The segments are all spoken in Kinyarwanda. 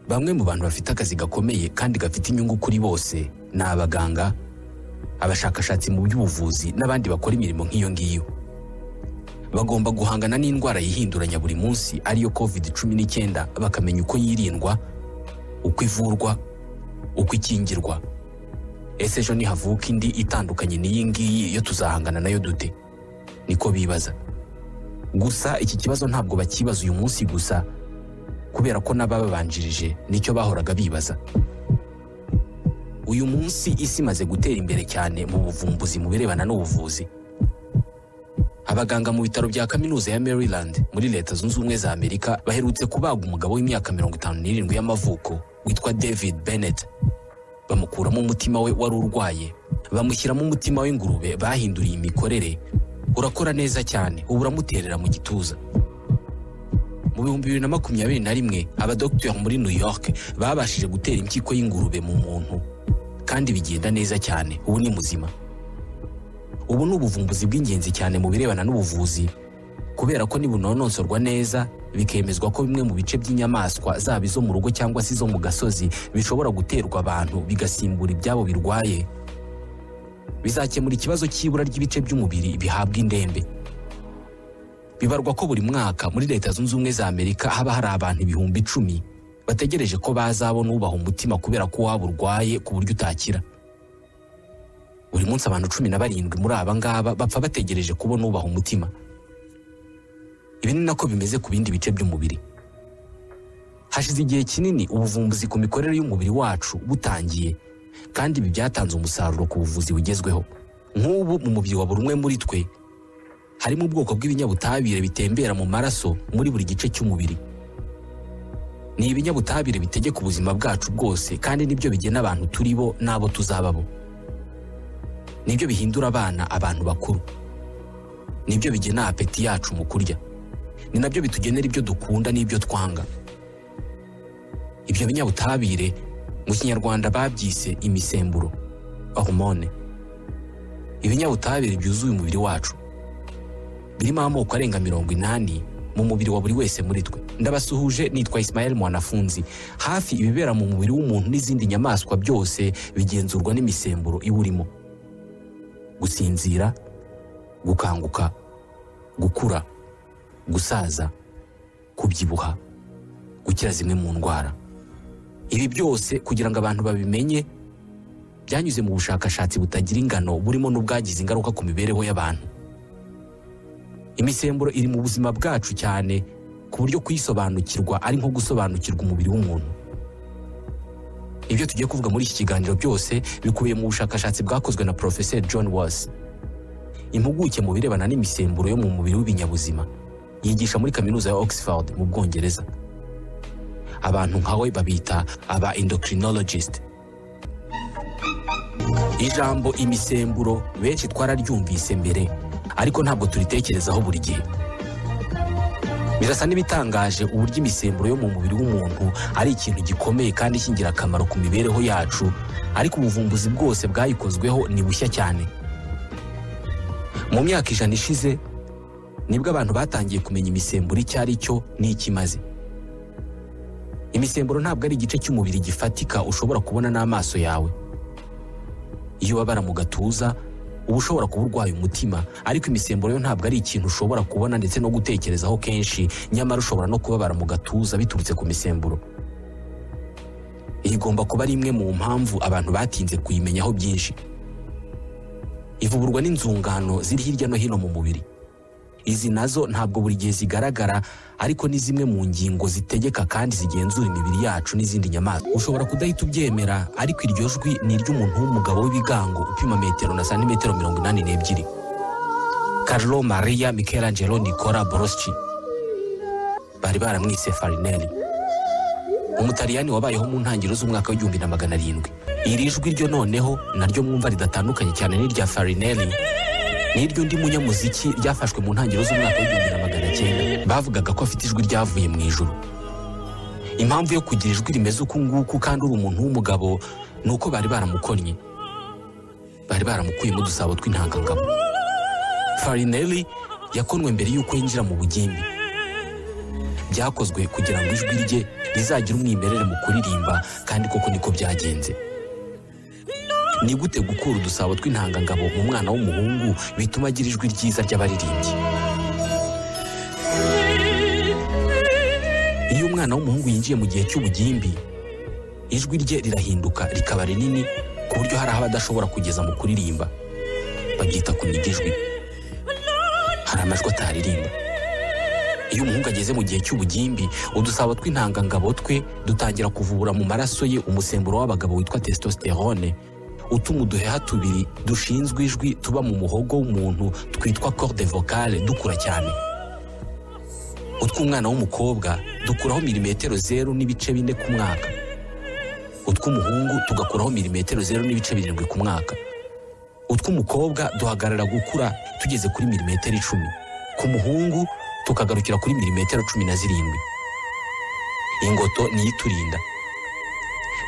bamwe mu bantu bafite akazi gakomeye kandi gafite inyungu kuri bose ni abaganga abashakashatsi mu by'ubuvuzi n'abandi bakora imirimo nk'iyo ngiyo bagomba guhangana n'indwara yihinduranya buri munsi ariyo covid cumi n'icyenda bakamenya uko yirindwa uko ivurwa uko ikingirwa ese ejo nihavuka indi itandukanye n'iyi ngiyi yo tuzahangana nayo dute niko bibaza gusa iki kibazo ntabwo bakibaza uyu munsi gusa kubera ko n'abababanjirije nicyo bahoraga bibaza uyu munsi isi imaze gutera imbere cyane mu buvumbuzi mu birebana n'ubuvuzi abaganga mu bitaro bya kaminuza ya Maryland muri leta zunze ubumwe za Amerika baherutse kubaga umugabo w'imyaka mirongo itanu n'irindwi y'amavuko witwa David Bennett bamukuramo umutima we wari urwaye bamushyiramo umutima w'ingurube bahinduriye imikorere urakora neza cyane ubu uramuterera mu gituza mu bihumbi bibiri na makumyabiri na rimwe abadogiteri muri New York babashije gutera impyiko y'ingurube mu muntu kandi bigenda neza cyane ubu ni muzima ubu ni ubuvumbuzi bw'ingenzi cyane mu birebana n'ubuvuzi kubera ko nibunonosorwa neza bikemezwa ko bimwe mu bice by'inyamaswa zaba izo mu rugo cyangwa se izo mu gasozi bishobora guterwa abantu bigasimbura ibyabo birwaye bizakemura ikibazo cy'ibura ry'ibice by'umubiri bihabwa indembe bibarwa ko buri mwaka muri leta zunze ubumwe za amerika haba hari abantu ibihumbi icumi bategereje ko bazabona ubaha umutima kubera ko waba urwaye ku buryo utakira buri munsi abantu cumi na barindwi muri aba ngaba bapfa bategereje kubona ubaha umutima ibi ni nako bimeze ku bindi bice by'umubiri hashize igihe kinini ubuvumbuzi ku mikorere y'umubiri wacu butangiye kandi ibi byatanze umusaruro ku buvuzi bugezweho nk'ubu mu mubiri wa buri umwe muri twe harimo ubwoko bw'ibinyabutabire bitembera mu maraso muri buri gice cy'umubiri ni ibinyabutabire bitegeka ubuzima bwacu bwose kandi nibyo bigena abantu turi bo n'abo tuzaba bo nibyo bihindura abana abantu bakuru nibyo bigena apeti yacu mu kurya ni nabyo bitugenera ibyo dukunda n'ibyo twanga ibyo binyabutabire mu kinyarwanda babyise imisemburo hormone ibinyabutabire byuzuye umubiri wacu birimo amoko arenga mirongo inani mu mubiri wa buri wese muri twe ndabasuhuje nitwa Ismael Mwanafunzi hafi ibibera mu mubiri w'umuntu n'izindi nyamaswa byose bigenzurwa n'imisemburo iwurimo gusinzira gukanguka gukura gusaza kubyibuha gukira zimwe mu ndwara ibi byose kugira ngo abantu babimenye byanyuze mu bushakashatsi butagira ingano burimo n'ubwagize ingaruka ku mibereho y'abantu imisemburo iri mu buzima bwacu cyane ku buryo kuyisobanukirwa ari nko gusobanukirwa umubiri w'umuntu ibyo tugiye kuvuga muri iki kiganiro byose bikubiye mu bushakashatsi bwakozwe na Professor John Was impuguke mu birebana n'imisemburo yo mu mubiri w'ibinyabuzima yigisha muri kaminuza ya Oxford mu Bwongereza abantu nka we babita aba endocrinologist ijambo imisemburo benshi twararyumvise mbere ariko ntabwo turitekerezaho buri gihe birasa n'ibitangaje uburyo imisemburo yo mu mubiri w'umuntu ari ikintu gikomeye kandi cy'ingirakamaro ku mibereho yacu ariko ubuvumbuzi bwose bwayikozweho ni bushya cyane mu myaka ijana ishize nibwo abantu batangiye kumenya imisemburo icyo ari cyo n'icyo imaze imisemburo ntabwo ari igice cy'umubiri gifatika ushobora kubona n'amaso yawe iyo ubabara mu gatuza uba ushobora kuba urwaye umutima ariko imisemburo yo ntabwo ari ikintu ushobora kubona ndetse no gutekerezaho kenshi nyamara ushobora no kubabara mu gatuza biturutse ku misemburo iyi igomba kuba ari imwe mu mpamvu abantu batinze kuyimenyaho byinshi ivuburwa n'inzungano ziri hirya no hino mu mubiri izi nazo ntabwo buri gihe zigaragara ariko ni zimwe mu ngingo zitegeka kandi zigenzura imibiri yacu n'izindi nyamaswa ushobora kudahita ubyemera ariko iryo jwi ni iry'umuntu w'umugabo w'ibigango upima metero na santimetero mirongo inani n'ebyiri Carlo Maria Michelangelo Nicola Broschi bari baramwise Farinelli umutariyani wabayeho mu ntangiriro z'umwaka w'igihumbi na magana arindwi iri jwi ryo noneho naryo mwumva ridatandukanye cyane n'irya Farinelli niryo undi munyamuziki ryafashwe mu ntangiriro z'umwaka w'igihumbi na magana cyenda bavugaga ko afite ijwi ryavuye mu ijuru impamvu yo kugira ijwi rimeze uku nguku kandi uri umuntu w'umugabo ni uko bari baramukonnye bari baramukuyemo udusabo tw'intangangabo farinelli yakonwe mbere y'uko yinjira mu bugimbi byakozwe kugira ngo ijwi rye rizagire umwimerere mu kuririmba kandi koko niko byagenze ni gute gukura udusabo tw'intangangabo mu mwana w'umuhungu bituma agira ijwi ryiza ry'abaririmbyi iyo umwana w'umuhungu yinjiye mu gihe cy'ubugimbi ijwi rye rirahinduka rikaba rinini ku buryo hari aho adashobora kugeza mu kuririmba babyita kuniga ijwi hari amajwi ataririmba iyo umuhungu ageze mu gihe cy'ubugimbi udusabo tw'intangangabo twe dutangira kuvubura mu maraso ye umusemburo w'abagabo witwa testosterone utuma uduheha tubiri dushinzwe ijwi tuba mu muhogo w'umuntu twitwa corde vocale dukura cyane utw'umwana w'umukobwa dukuraho milimetero zeru n'ibice bine ku mwaka utw'umuhungu tugakuraho milimetero zeru n'ibice birindwi ku mwaka utw'umukobwa duhagarara gukura tugeze kuri milimetero icumi ku muhungu tukagarukira kuri milimetero cumi na zirindwi ingoto niyo iturinda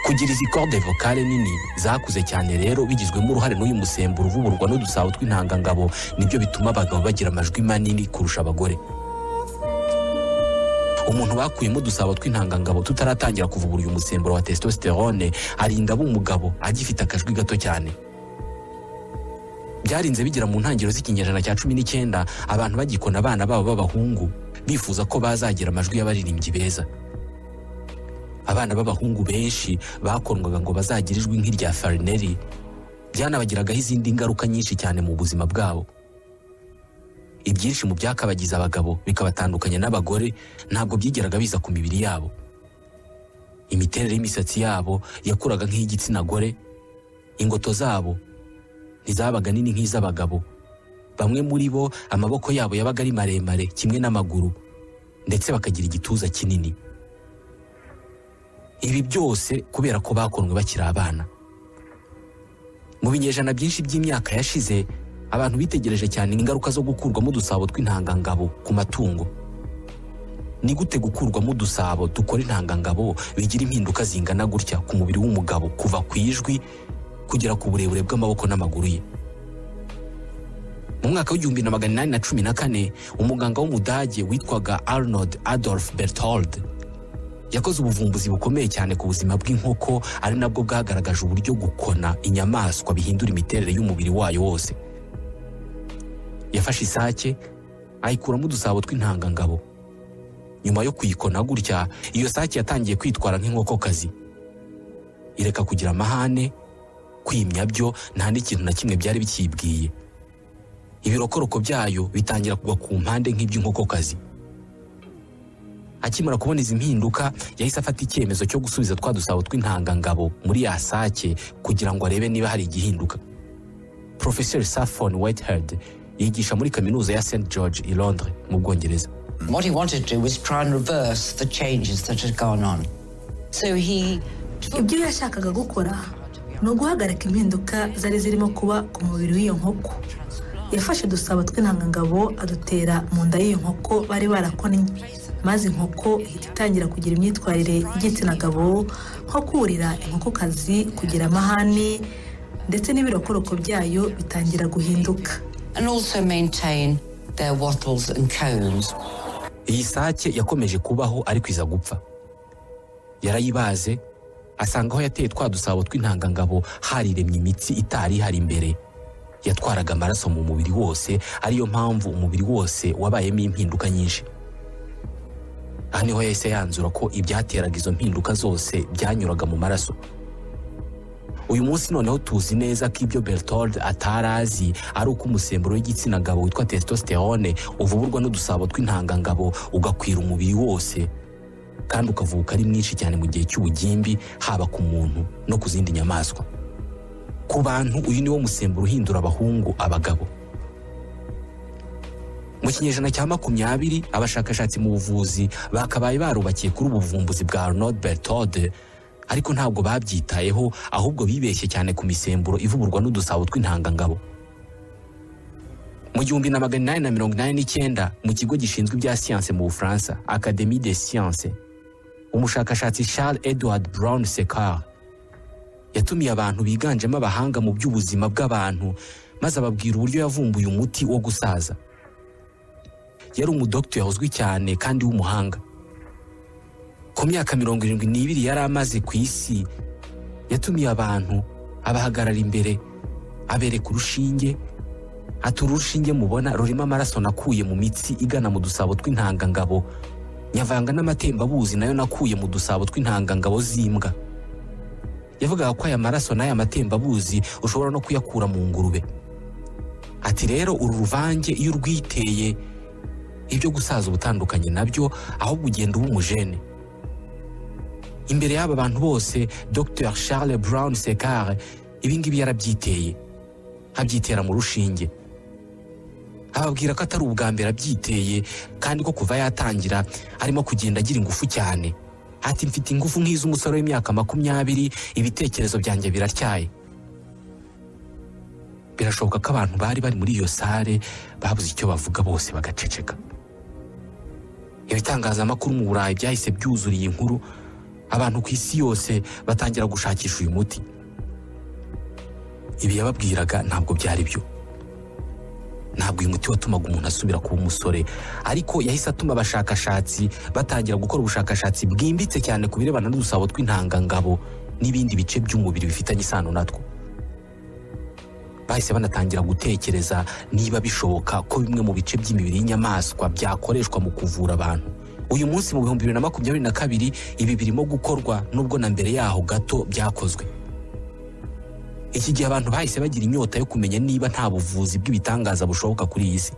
kugira izi corde vocale nini zakuze cyane rero bigizwemo uruhare n'uyu musemburo uvubulwa n'udusabo tw'intangangabo nibyo bituma abagabo bagira amajwi manini kurusha abagore umuntu bakuyemo udusabo tw'intangangabo tutaratangira kuvubura uyu musemburo wa testosterone arinda aba umugabo agifite akajwi gato cyane byarinze bigera mu ntangiriro z'ikinyejana cya cumi n'icyenda abantu bagikona abana babo b'abahungu bifuza ko bazagira amajwi y'abaririmbyi beza abana b'abahungu benshi bakundwaga ngo bazagire ijwi nk'irya farineri byanabagiragaho izindi ngaruka nyinshi cyane mu buzima bwabo ibyinshi mu byakabagiza abagabo bikabatandukanya n'abagore ntabwo byigeraga biza ku mibiri yabo imiterere y'imisatsi yabo yakuraga nk'iy'igitsina gore ingoto zabo ntizabaga nini nk'iz'abagabo bamwe muri bo amaboko yabo yabaga ari maremare kimwe n'amaguru ndetse bakagira igituza kinini ibi byose kubera ko bakonwe bakiri abana mu binyejana byinshi by'imyaka yashize abantu bitegereje cyane ingaruka zo gukurwamo udusabo tw'intangangabo ku matungo ni gute gukurwamo udusabo dukora intangangabo bigira impinduka zingana gutya ku mubiri w'umugabo kuva ku ijwi kugera ku burebure bw'amaboko n'amaguru ye mu mwaka w'igihumbi na magana inani na cumi na kane umuganga w'umudage witwaga arnold adolf berthold yakoze ubuvumbuzi bukomeye cyane ku buzima bw'inkoko ari nabwo bwagaragaje uburyo gukona inyamaswa bihindura imiterere y'umubiri wayo wose yafashe isake ayikuramo udusabo tw'intangangabo nyuma yo kuyikona gutya iyo sake yatangiye kwitwara nk'inkokokazi ireka kugira amahane kwimya byo nta n'ikintu na kimwe byari bikiyibwiye ibirokoroko byayo bitangira kugwa ku mpande nk'iby'inkokokazi akimara kubona izi mpinduka yahise afata icyemezo cyo gusubiza twa dusabo tw'intangangabo muri ya sake kugira ngo arebe niba hari igihinduka porofeseri safon whitehead yigisha muri kaminuza ya st george i londres mu bwongereza What he wanted to do was try and reverse the changes that had gone on. So he took ibyo yashakaga gukora ni uguhagarika impinduka zari zirimo kuba ku mubiri w'iyo nkoko yafashe udusabo tw'intangangabo adutera mu nda y'iyo nkoko bari barakonnye maze inkoko ihita itangira kugira imyitwarire y'igitsina gabo nko kurira inkokokazi kugira amahane ndetse n'ibirokoroko byayo bitangira guhinduka and also maintain their wattles and cones. iyi sake yakomeje kubaho ariko iza gupfa yarayibaze asanga aho yateye twa dusabo tw'intangangabo hariremye imitsi itari ihari imbere yatwaraga amaraso mu mubiri wose ariyo mpamvu umubiri wose wabayemo impinduka nyinshi aha niho yahise yanzura ko ibyateraga izo mpinduka zose byanyuraga mu maraso uyu munsi noneho tuzi neza ko ibyo bertold atari azi ari uko umusemburo w'igitsina gabo witwa testosterone uvuburwa n'udusabo tw'intangangabo ugakwira umubiri wose kandi ukavuka ari mwinshi cyane mu gihe cy'ubugimbi haba ku muntu no ku zindi nyamaswa ku bantu uyu niwo musemburo uhindura abahungu abagabo mu kinyejana cya makumyabiri abashakashatsi mu buvuzi bakabaye barubakiye kuri ubu buvumbuzi bwa Arnold Berthold ariko ntabwo babyitayeho ahubwo bibeshye cyane ku misemburo ivuburwa n'udusabo tw'intangangabo mu gihumbi na magana inani na mirongo inani n'icyenda mu kigo gishinzwe ibya siyanse mu bufaransa Académie des Sciences umushakashatsi Charles Edward Brown Sekar yatumiye abantu biganjemo abahanga mu by'ubuzima bw'abantu maze ababwira uburyo yavumbuye umuti wo gusaza yari umudogiteri uzwi cyane kandi w'umuhanga ku myaka mirongo irindwi n'ibiri yari amaze ku isi yatumiye abantu abahagarara imbere abereka urushinge atura urushinge mubona rurimo amaraso nakuye mu mitsi igana mu dusabo tw'intangangabo nyavanga n'amatembabuzi nayo nakuye mu dusabo tw'intangangabo z'imbwa yavugaga ko aya maraso n'aya matembabuzi ushobora no kuyakura mu ngurube ati rero uru ruvange iyo urwiteye ibyo gusaza ubutandukanye nabyo ahubwo ugenda uba umujene imbere y'aba bantu bose dr charles brown sekare ibingibi yarabyiteye abyitera mu rushinge ababwira ko atari ubwa mbere abyiteye kandi ko kuva yatangira arimo kugenda agira ingufu cyane ati mfite ingufu nk'iz'umusore w'imyaka makumyabiri ibitekerezo byanjye biratyaye birashoboka ko abantu bari bari muri iyo sare babuze icyo bavuga bose bagaceceka ibitangazamakuru mu burayi byahise byuzura iyi nkuru abantu ku isi yose batangira gushakisha uyu muti ibi yababwiraga ntabwo byari byo ntabwo uyu muti watumaga umuntu asubira kuba umusore ariko yahise atuma abashakashatsi batangira gukora ubushakashatsi bwimbitse cyane ku birebana n'udusabo tw'intangangabo n'ibindi bice by'umubiri bifitanye isano natwo bahise banatangira gutekereza niba bishoboka ko bimwe mu bice by'imibiri y'inyamaswa byakoreshwa mu kuvura abantu uyu munsi mu bihumbi bibiri na makumyabiri na kabiri ibi birimo gukorwa nubwo na mbere yaho gato byakozwe iki gihe abantu bahise bagira inyota yo kumenya niba nta buvuzi bw'ibitangaza bushoboka kuri iyi si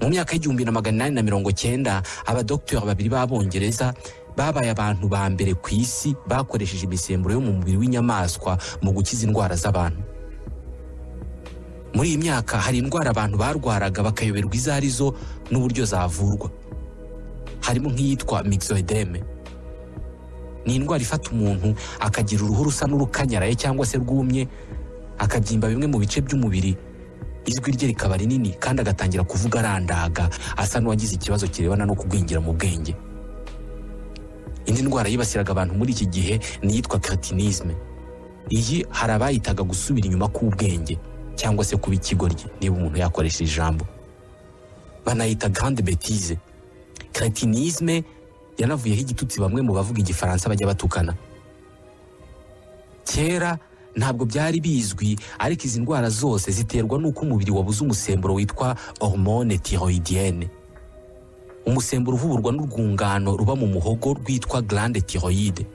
mu myaka y'igihumbi na magana inani na mirongo cyenda abadogiteri babiri b'abongereza babaye abantu ba mbere ku isi bakoresheje imisemburo yo mu mubiri w'inyamaswa mu gukiza indwara z'abantu muri iyi myaka hari indwara abantu barwaraga bakayoberwa izo ari zo n'uburyo zavurwa harimo nk'iyitwa mixoedeme ni indwara ifata umuntu akagira uruhu rusa n'urukanyaraye cyangwa se rwumye akabyimba bimwe mu bice by'umubiri ijwi rye rikaba rinini kandi agatangira kuvuga arandaga asa n'uwagize ikibazo kirebana no kugwingira mu bwenge indi ndwara yibasiraga abantu muri iki gihe ni iyitwa keratinisme iyi hari abayitaga gusubira inyuma k'ubwenge cyangwa se kuba ikigoryi niba umuntu yakoresha ijambo banayita grande betise keratinisme yanavuyeho igitutsi bamwe mu bavuga igifaransa bajya batukana kera ntabwo byari bizwi ariko izi ndwara zose ziterwa n'uko umubiri wabuze umusemburo witwa hormone tiroidiyene umusemburo uhuburwa n'urwungano ruba mu muhogo rwitwa glande tiroyide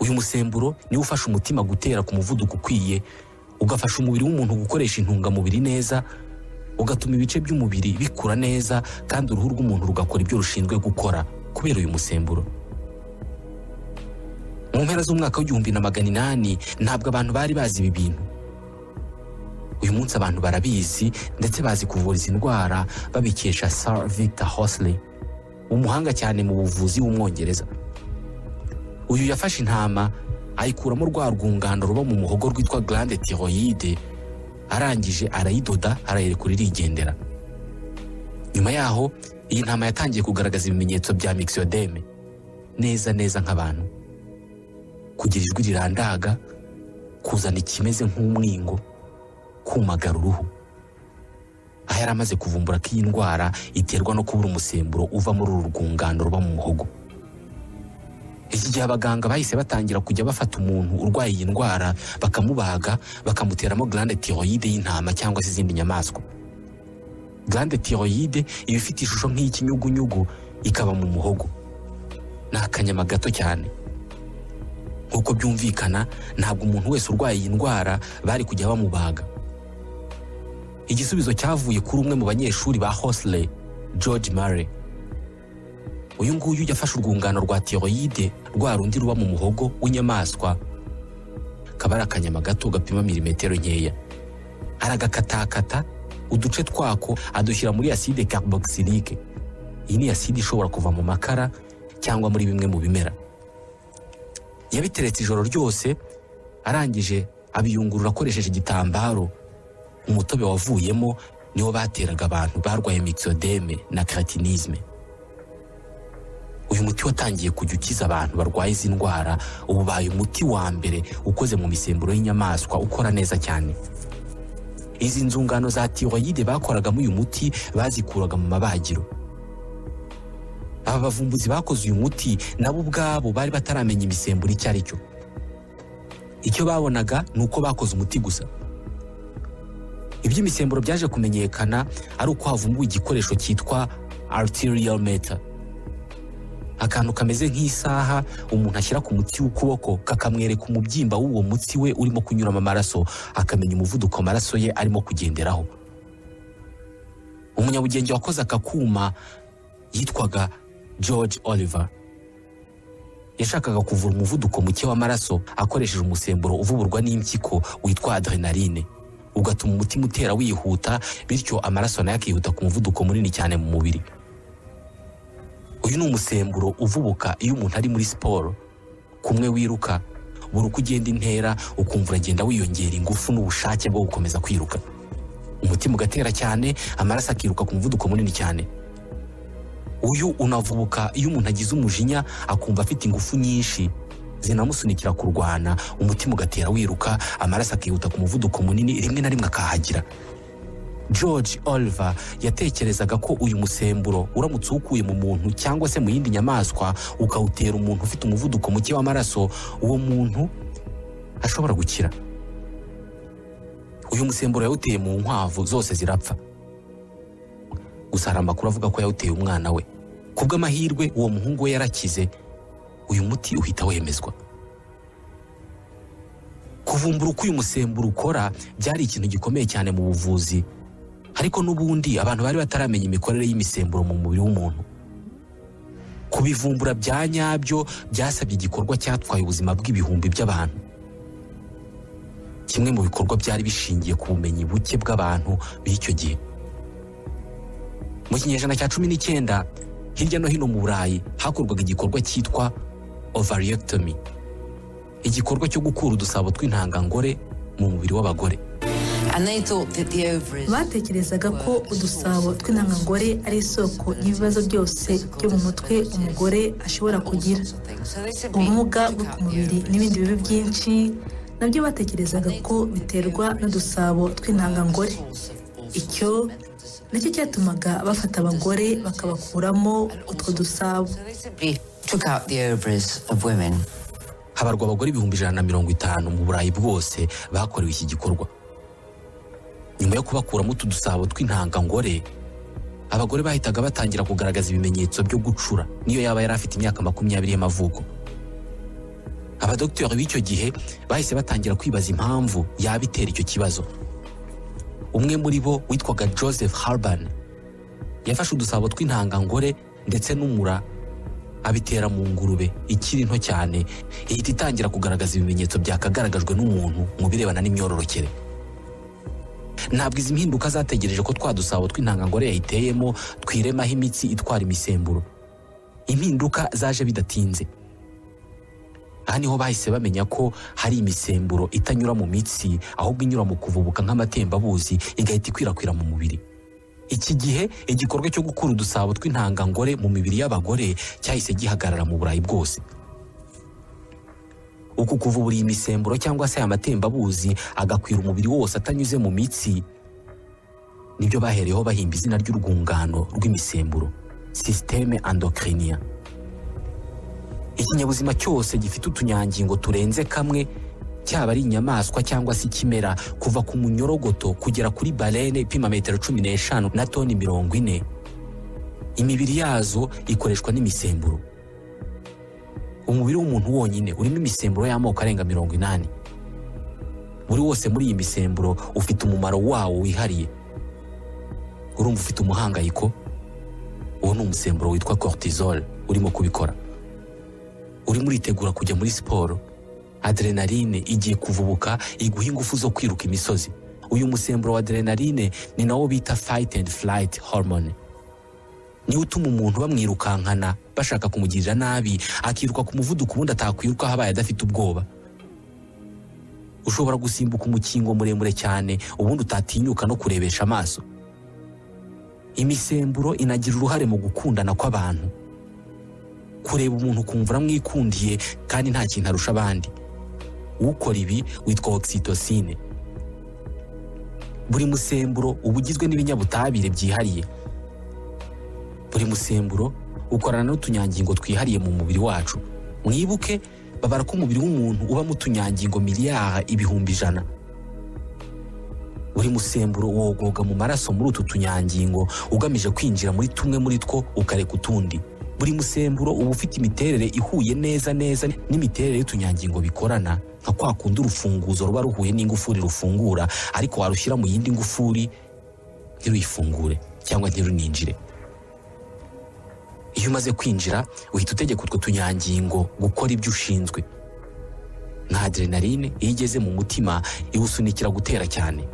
uyu musemburo niwo ufasha umutima gutera ku muvuduko ukwiye ugafasha umubiri w'umuntu gukoresha intungamubiri neza ugatuma ibice by'umubiri bikura neza kandi uruhu rw'umuntu rugakora ibyo rushinzwe gukora kubera uyu musemburo mu mpera z'umwaka w'igihumbi na magana inani ntabwo abantu bari bazi ibi bintu uyu munsi abantu barabizi ndetse bazi kuvura izi ndwara babikesha sir victor hosley umuhanga cyane mu buvuzi w'umwongereza uyu yafashe intama ayikuramo rwa rwungano ruba mu muhogo rwitwa glande tiroyide arangije arayidoda arayereka uririgendera nyuma yaho iyi ntama yatangiye kugaragaza ibimenyetso bya mixiyodeme neza neza nk'abantu kugira ijwi rirandaga kuzana ikimeze nk'umwingo kumagara uruhu aho yari amaze kuvumbura ko iyi ndwara iterwa no kubura umusemburo uva muri uru rwungano ruba mu muhogo iki gihe abaganga bahise batangira kujya bafata umuntu urwaye iyi ndwara bakamubaga bakamuteramo glande tiroyide y'intama cyangwa se izindi nyamaswa glande tiroyide iba ifite ishusho nk'iy'ikinyugunyugu ikaba mu muhogo ni akanyama gato cyane nk'uko byumvikana ntabwo umuntu wese urwaye iyi ndwara bari kujya bamubaga igisubizo cyavuye kuri umwe mu banyeshuri ba Hosley George Murray uyu nguyu yafashe urwungano rwa tiroyide rwa rundi ruba mu muhogo w'inyamaswa kaba ari akanyama gato gapima milimetero nkeya aragakatakata uduce twako adushyira muri aside carboxylique iyi ni aside ishobora kuva mu makara cyangwa muri bimwe mu bimera yabiteretse ijoro ryose arangije abiyungurura akoresheje igitambaro umutobe wavuyemo niwo bateraga abantu barwaye mixodeme na keratinisme uyu muti watangiye kujya ukiza abantu barwaye izi ndwara ubaye umuti wa mbere ukoze mu misemburo y'inyamaswa ukora neza cyane izi nzungano za tiroyide bakoragamo uyu muti bazikuraga mu mabagiro aba bavumbuzi bakoze uyu muti nabo ubwabo bari bataramenya imisemburo icyo ari cyo icyo babonaga ni uko bakoze umuti gusa iby'imisemburo byaje kumenyekana ari uko havumbuwe igikoresho cyitwa arterial meter akantu kameze nk'isaha umuntu ashyira ku mutsi w'ukuboko kakamwereka umubyimba w'uwo mutsi we urimo kunyuramo amaraso akamenya umuvuduko amaraso ye arimo kugenderaho umunyabugenge wakoze aka kuma yitwaga george oliver yashakaga kuvura umuvuduko muke w'amaraso akoresheje umusemburo uvuburwa n'impyiko witwa adrenaline ugatuma umutima utera wihuta bityo amaraso nayo akihuta ku muvuduko munini cyane mu mubiri uyu ni umusemburo uvubuka iyo umuntu ari muri siporo kumwe wiruka buri uko ugenda intera ukumva uragenda wiyongera ingufu n'ubushake bwo gukomeza kwiruka umutima ugatera cyane amaraso akiruka ku muvuduko munini cyane uyu unavubuka iyo umuntu agize umujinya akumva afite ingufu nyinshi zinamusunikira kurwana umutima ugatera wiruka amaraso akihuta ku muvuduko munini rimwe na rimwe akahagira george oliver yatekerezaga ko uyu musemburo uramutse uwukuye mu muntu cyangwa se mu yindi nyamaswa ukawutera umuntu ufite umuvuduko muke w'amaraso uwo muntu ashobora gukira uyu musemburo yawuteye mu nkwavu zose zirapfa gusa hari amakuru avuga ko yawuteye umwana we ku bw'amahirwe uwo muhungu we yarakize uyu muti uhita wemezwa kuvumbura uko uyu musemburo ukora byari ikintu gikomeye cyane mu buvuzi ariko n'ubundi abantu bari bataramenya imikorere y'imisemburo mu mubiri w'umuntu kubivumbura bya nyabyo byasabye igikorwa cyatwaye ubuzima bw'ibihumbi by'abantu kimwe mu bikorwa byari bishingiye ku bumenyi buke bw'abantu b'icyo gihe mu kinyejana cya cumi n'icyenda hirya no hino mu burayi hakorwaga igikorwa cyitwa ovariectomy igikorwa cyo gukura udusabo tw'intangangore mu mubiri w'abagore And they thought that the ovaries. batekerezaga ko udusabo tw'intangangore ari isoko y'ibibazo byose byo mu mutwe umugore ashobora kugira ubumuga bwo ku mubiri n'ibindi bibi byinshi nabyo batekerezaga ko biterwa n'udusabo tw'intangangore icyo nicyo cyatumaga bafata abagore bakabakuramo utwo dusabo Took out the ovaries of women. habarwa abagore ibihumbi ijana na mirongo itanu mu burayi bwose bakorewe iki gikorwa nyuma yo kubakuramo utu dusabo tw'intangangore abagore bahitaga batangira kugaragaza ibimenyetso byo gucura niyo yaba yari afite imyaka makumyabiri y'amavuko abadogiteri b'icyo gihe bahise batangira kwibaza impamvu yaba itera icyo kibazo umwe muri bo witwaga joseph harban yafashe udusabo tw'intangangore ndetse n'umura abitera mu ngurube ikiri nto cyane ihita itangira kugaragaza ibimenyetso byakagaragajwe n'umuntu mu birebana n'imyororokere ntabwo izi mpinduka zategereje ko twa dusabo tw'intangangore yayiteyemo twiremaho imitsi itwara imisemburo impinduka zaje bidatinze aha niho bahise bamenya ko hari imisemburo itanyura mu mitsi ahubwo inyura mu kuvubuka nk'amatembabuzi igahita ikwirakwira mu mubiri iki gihe igikorwa cyo gukura udusabo tw'intangangore mu mibiri y'abagore cyahise gihagarara mu burayi bwose uku kuvubura iyi misemburo cyangwa se aya matembabuzi agakwira umubiri wose atanyuze mu mitsi nibyo bahereyeho bahimba izina ry'urwungano rw'imisemburo sisiteme andokiriniya ikinyabuzima cyose gifite utunyangingo turenze kamwe cyaba ari inyamaswa cyangwa se ikimera kuva ku munyorogoto kugera kuri barene ipima metero cumi n'eshanu na toni mirongo ine imibiri yazo ikoreshwa n'imisemburo umubiri w'umuntu wonyine urimo imisemburo y'amoko arenga mirongo inani buri wose muri iyi misemburo ufite umumaro wawo wihariye urumva ufite umuhangayiko uwo ni umusemburo witwa cortisol urimo kubikora urimo uritegura kujya muri siporo adrenaline igiye kuvubuka iguha ingufu zo kwiruka imisozi uyu musemburo wa adrenaline ni nawo bita fight and flight hormone niwo utuma umuntu bamwirukankana bashaka kumugirira nabi akiruka ku muvuduko ubundi atakwirukaho abaye adafite ubwoba ushobora gusimbuka umukingo muremure cyane ubundi utatinyuka no kurebesha amaso imisemburo inagira uruhare mu gukundana kw'abantu kureba umuntu ukumva uramwikundiye kandi nta kintu arusha abandi ukora ibi witwa oxytocine buri musemburo uba ugizwe n'ibinyabutabire byihariye buri musemburo ukorana n'utunyangingo twihariye mu mubiri wacu mwibuke babara ko umubiri w'umuntu uba mu tunyangingo miliyari ibihumbi ijana buri musemburo wogoga mu maraso muri utu tunyangingo ugamije kwinjira muri tumwe muri two ukareka utundi buri musemburo uba ufite imiterere ihuye neza neza n'imiterere y'utunyangingo bikorana nka kwa kundi urufunguzo ruba ruhuye n'ingufuri rufungura ariko warushyira mu yindi ngufuri ntiruyifungure cyangwa ntiruninjire iyo umaze kwinjira uhita utegeka utwo tunyangingo gukora ibyo ushinzwe nka adrenaline iyo igeze mu mutima iwusunikira gutera cyane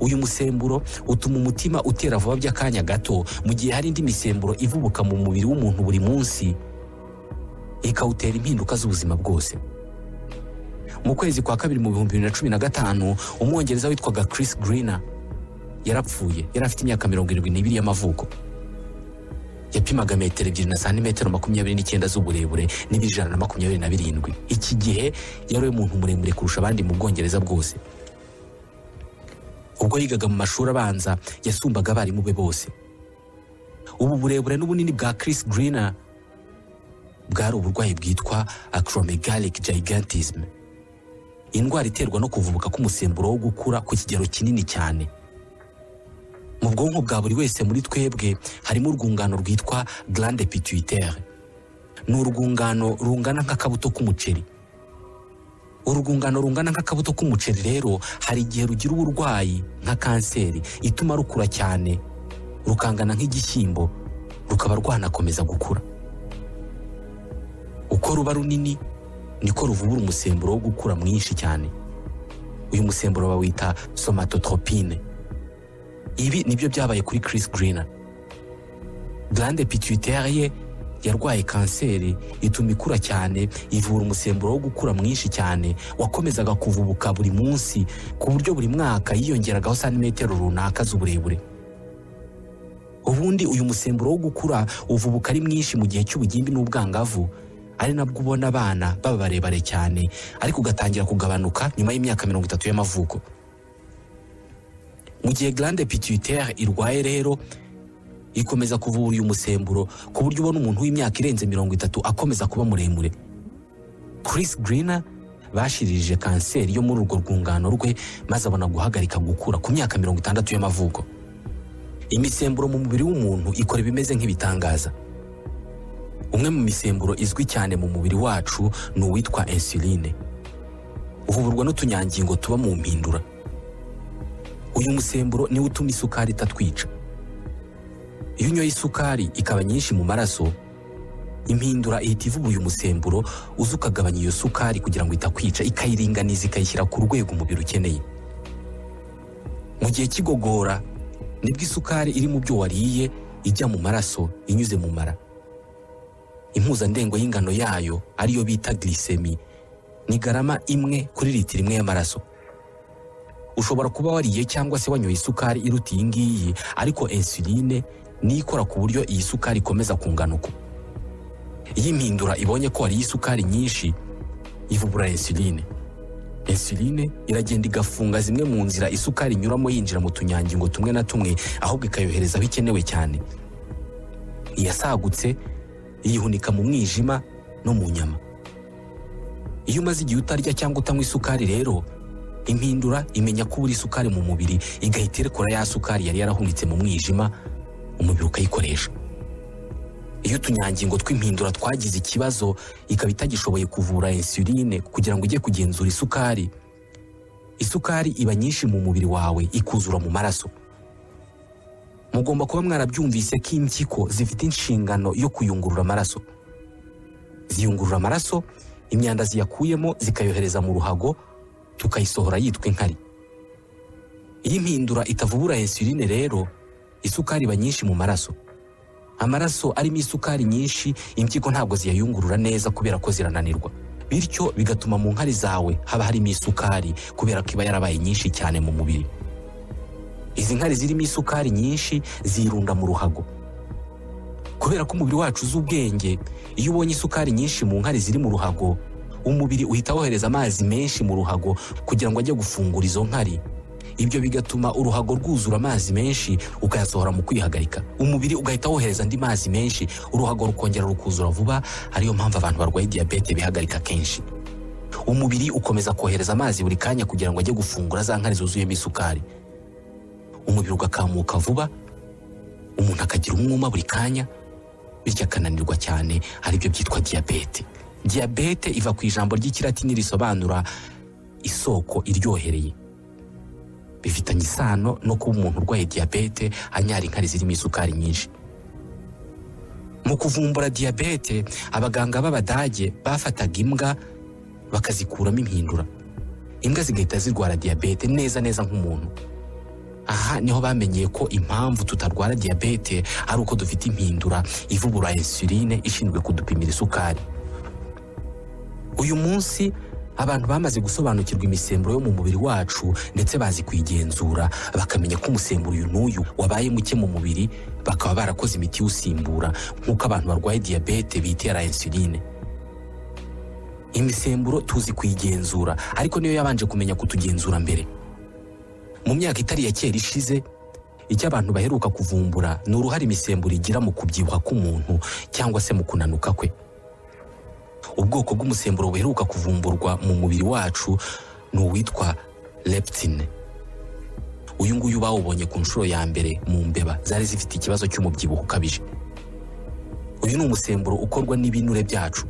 uyu musemburo utuma umutima utera vuba by'akanya gato mu gihe hari indi misemburo ivubuka mu mubiri w'umuntu buri munsi ikawutera impinduka z'ubuzima bwose mu kwezi kwa kabiri mu bihumbi bibiri na cumi na gatanu umwongereza witwaga Chris Greener yarapfuye yari afite imyaka mirongo irindwi n'ibiri y'amavuko yapimaga metero ebyiri na santimetero makumyabiri n'icyenda z'uburebure n'ibijana na makumyabiri na birindwi iki gihe yari we muntu muremure kurusha abandi mu bwongereza bwose ubwo yigaga mu mashuri abanza yasumbaga abarimu be bose ubu burebure n'ubunini bwa Chris Greener bwari uburwayi bwitwa acromegalic gigantism indwara iterwa no kuvubuka k'umusemburo wo gukura ku kigero kinini cyane mu bwonko bwa buri wese muri twebwe harimo urwungano rwitwa glande pituitaire ni urwungano rungana nk'akabuto k'umuceri urwungano rungana nk'akabuto k'umuceri rero hari igihe rugira uburwayi nka kanseri ituma rukura cyane rukangana nk'igishyimbo rukaba rwanakomeza gukura uko ruba runini niko ruvubura umusemburo wo gukura mwinshi cyane uyu musemburo bawita somatotropine ibi nibyo byabaye kuri Chris Greener glande pituitaire ye yarwaye kanseri ituma ikura cyane ivura umusemburo wo gukura mwinshi cyane wakomezaga kuvubuka buri munsi ku buryo buri mwaka yiyongeragaho santimetero runaka z'uburebure ubundi uyu musemburo wo gukura uvubuka ari mwinshi mu gihe cy'ubugimbi n'ubwangavu ari nabwo ubona abana baba barebare cyane ariko ugatangira kugabanuka nyuma y'imyaka mirongo itatu y'amavuko mu gihe glande pituitaire irwaye rero ikomeza kuvura uyu musemburo ku buryo ubona umuntu w'imyaka irenze mirongo itatu akomeza kuba muremure Chris Greener bashiririje kanseri yo muri urwo rwungano rwe maze abona guhagarika gukura ku myaka mirongo itandatu y'amavuko imisemburo mu mubiri w'umuntu ikora ibimeze nk'ibitangaza umwe mu misemburo izwi cyane mu mubiri wacu ni uwitwa insuline uvurwa n'utunyangingo tuba mu mpindura uyu musemburo niwo utuma isukari itatwica iyo unyoye isukari ikaba nyinshi mu maraso impindura ihita ivuba uyu musemburo uza ukagabanya iyo sukari kugira ngo itakwica ikayiringaniza ikayishyira ku rwego umubiri ukeneye mu gihe cy'igogora nibwo isukari iri mu byo wariye ijya mu maraso inyuze mu mara impuzandengo y'ingano yayo ariyo bita glycemie ni garama imwe kuri litiro imwe y'amaraso ushobora kuba wariye cyangwa se wanyoye isukari iruta iyi ngiyi ariko insuline niyo ikora ku buryo iyi sukari ikomeza kunganuka iyo impindura ibonye ko wariye isukari nyinshi ivubura insuline insuline iragenda igafunga zimwe mu nzira isukari inyuramo yinjira mu tunyangingo tumwe na tumwe ahubwo ikayohereza aho ikenewe cyane iyasagutse iyihunika mu mwijima no mu nyama iyo umaze igihe utarya cyangwa utanywa isukari rero impindura imenya ko ubura isukari mu mubiri igahita irekura ya sukari yari yarahunitse mu mwijima umubiri ukayikoresha iyo utunyangingo tw'impindura twagize ikibazo ikaba itagishoboye kuvura insuline kugira ngo ujye kugenzura isukari isukari iba nyinshi mu mubiri wawe ikuzura mu maraso mugomba kuba mwarabyumvise ko impyiko zifite inshingano yo kuyungurura amaraso ziyungurura amaraso imyanda ziyakuyemo zikayohereza mu ruhago tukayisohora yitwa inkari iyi mpindura itavubura insuline rero isukari iba nyinshi mu maraso amaraso arimo isukari nyinshi impyiko ntabwo ziyayungurura neza kubera ko zirananirwa bityo bigatuma mu nkari zawe haba harimo isukari kubera ko iba yarabaye nyinshi cyane mu mubiri izi nkari zirimo isukari nyinshi zirunda mu ruhago kubera ko umubiri wacu uzi ubwenge iyo ubonye isukari nyinshi mu nkari ziri mu ruhago umubiri uhita wohereza amazi menshi mu ruhago kugira ngo ajye gufungura izo nkari ibyo bigatuma uruhago rwuzura amazi menshi ukayasohora mu kwihagarika umubiri ugahita wohereza andi mazi menshi uruhago rukongera rukuzura vuba ariyo mpamvu abantu barwaye diyabete bihagarika kenshi umubiri ukomeza kohereza amazi buri kanya kugira ngo ajye gufungura za nkari zuzuyemo isukari umubiri ugakamuka vuba umuntu akagira umwuma buri kanya bityo akananirwa cyane aribyo byitwa diyabete diyabete iva ku ijambo ry'ikilatini risobanura isoko iryohereye bifitanye isano no kuba umuntu urwaye diyabete anyara inkari zirimo isukari nyinshi mu kuvumbura diyabete abaganga b'abadage bafataga imbwa bakazikuramo impindura imbwa zigahita zirwara diyabete neza neza nk'umuntu aha niho bamenyeye ko impamvu tutarwara diyabete ari uko dufite impindura ivubura insuline ishinzwe kudupimira isukari uyu munsi abantu bamaze gusobanukirwa imisemburo yo mu mubiri wacu ndetse bazi kuyigenzura bakamenya ko umusemburo uyu n'uyu wabaye muke mu mubiri bakaba barakoze imiti iwusimbura nk'uko abantu barwaye diyabete bitera insuline imisemburo tuzi kuyigenzura ariko niyo yabanje kumenya kutugenzura mbere mu myaka itari ya kera ishize icyo abantu baheruka kuvumbura ni uruhare imisemburo igira mu kubyibuha k'umuntu cyangwa se mu kunanuka kwe ubwoko bw'umusemburo buheruka kuvumburwa mu mubiri wacu ni uwitwa leptine uyu nguyu bawubonye ku nshuro ya mbere mu mbeba zari zifite ikibazo cy'umubyibuho ukabije uyu ni umusemburo ukorwa n'ibinure byacu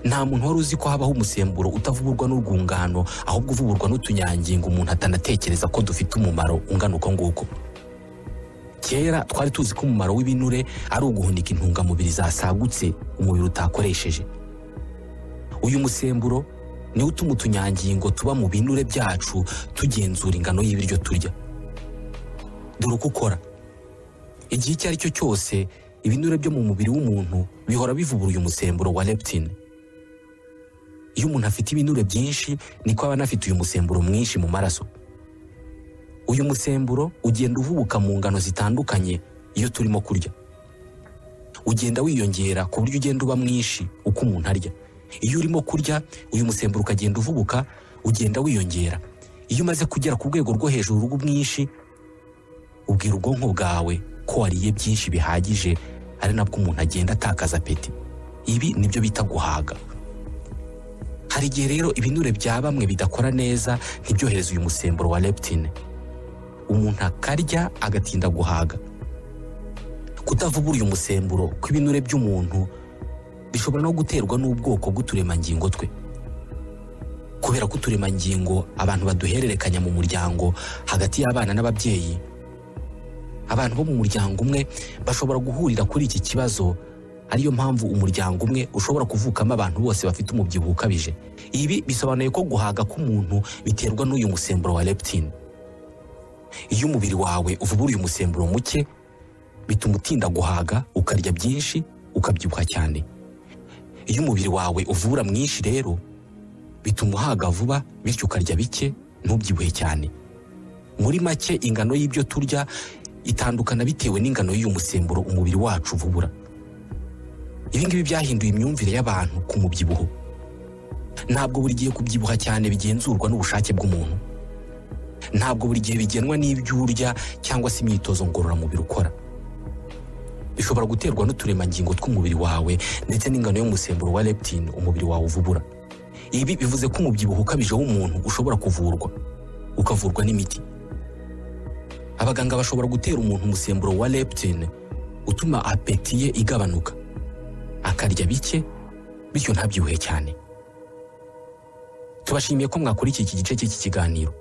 nta muntu wari uzi ko habaho umusemburo utavugurwa n'urwungano ahubwo uvugurwa n'utunyangingo umuntu atanatekereza ko dufite umumaro ungana uko nguko kera twari tuzi ko umumaro w'ibinure ari uguhunika intungamubiri zasagutse umubiri utakoresheje uyu musemburo niwo utuma utunyangingo tuba mu binure byacu tugenzura ingano y'ibiryo turya dore uko ukora igihe icyo ari cyo cyose ibinure byo mu mubiri w'umuntu bihora bivubura uyu musemburo wa leptine iyo umuntu afite ibinure byinshi niko aba anafite uyu musemburo mwinshi mu maraso uyu musemburo ugenda uvubuka mu ngano zitandukanye iyo turimo kurya ugenda wiyongera ku buryo ugenda uba mwinshi uko umuntu arya iyo urimo kurya uyu musemburo ukagenda uvubuka ugenda wiyongera iyo umaze kugera ku rwego rwo hejuru rw'umwinshi ubwira ubwonko bwawe ko wariye byinshi bihagije ari nabwo umuntu agenda atakaza peti ibi nibyo bita guhaga hari igihe rero ibinure bya bamwe bidakora neza ntibyohereze uyu musemburo wa leptine umuntu akarya agatinda guhaga kutavubura uyu musemburo kw'ibinure by'umuntu bishobora no guterwa n'ubwoko bw'uturemangingo twe kubera ko uturemangingo abantu baduhererekanya mu muryango hagati y'abana n'ababyeyi abantu bo mu muryango umwe bashobora guhurira kuri iki kibazo ariyo mpamvu umuryango umwe ushobora kuvukamo abantu bose bafite umubyibuho ukabije ibi bisobanuye ko guhaga k'umuntu biterwa n'uyu musemburo wa leptine iyo umubiri wawe uvubura uyu musemburo muke bituma utinda guhaga ukarya byinshi ukabyibuha cyane iyo umubiri wawe uvura mwinshi rero bituma uhaga vuba bityo ukarya bike ntubyibuhe cyane muri make ingano y'ibyo turya itandukana bitewe n'ingano y'uyu musemburo umubiri wacu uvubura ibi ngibi byahinduye imyumvire y'abantu ku mubyibuho ntabwo buri gihe kubyibuha cyane bigenzurwa n'ubushake bw'umuntu ntabwo buri gihe bigenwa n'ibyo urya cyangwa se imyitozo ngororamubiri ukora bishobora guterwa n'uturemangingo tw'umubiri wawe ndetse n'ingano y'umusemburo wa leptine umubiri wawe uvubura ibi bivuze ko umubyibuho ukabije w'umuntu ushobora kuvurwa ukavurwa n'imiti abaganga bashobora gutera umuntu umusemburo wa leptine utuma apeti ye igabanuka akarya bike bityo ntabyibuhe cyane tubashimiye ko mwakurikiye iki gice cy'iki kiganiro